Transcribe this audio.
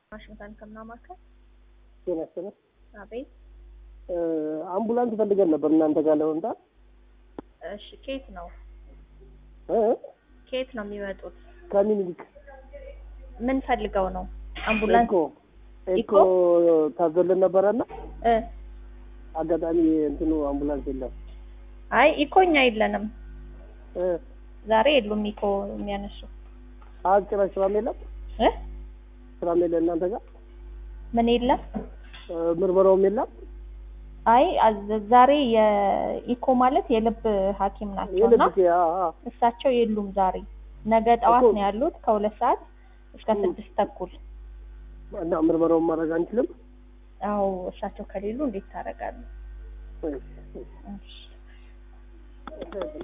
ዋሽንግተን ሕክምና ማዕከል። ጤና ይስጥልኝ። አቤት። አምቡላንስ ፈልገን ነበር እናንተ ጋር ለመምጣት እሺ፣ ኬት ነው እ? ኬት ነው የሚመጡት? ከምኒልክ ምን ፈልገው ነው? አምቡላንስ ኤኮ ኤኮ ታዞልን ነበረና እ አጋጣሚ እንትኑ አምቡላንስ የለም አይ ኢኮ እኛ የለንም እ? ዛሬ የሉም ኢኮ የሚያነሱ አጭራሽ ስራም የለም እ ስራም የለም እናንተ ጋር ምን የለም? እ፣ ምርመራውም የለም አይ አዝ- ዛሬ የኢኮ ማለት የልብ ሐኪም ናቸው እና የልብ አ አ እሳቸው የሉም ዛሬ። ነገ ጠዋት እኮ- ነው ያሉት ከሁለት ሰዓት እስከ እ። ስድስት ተኩል። እና ምርመራውን ማድረግ አንችልም አዎ እሳቸው ከሌሉ እንዴት ታደርጋለህ? እሺ፣ እሺ። እሺ